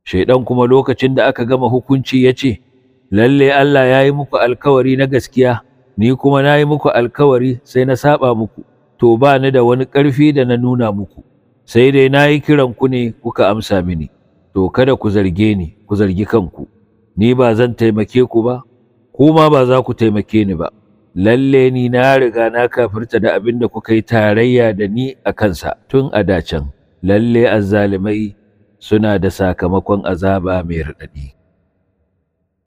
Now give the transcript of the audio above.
Shaiɗan kuma lokacin da aka gama hukunci ya ce, Lalle Allah ya yi muku alkawari na gaskiya, ni kuma na yi muku alkawari sai na saba muku, to ba ni da wani ƙarfi da na nuna muku, sai dai na yi kiran ku ne kuka amsa mini, to kada ku zarge ni, ku zargi kanku, ni ba zan taimake ku ba, ku ma ba za ku taimake ni ba. Lalle ni na riga na kafirta da abin da kuka yi tarayya da ni a kansa tun a dacen, lalle azzalimai suna da sakamakon azaba mai raɗaɗi.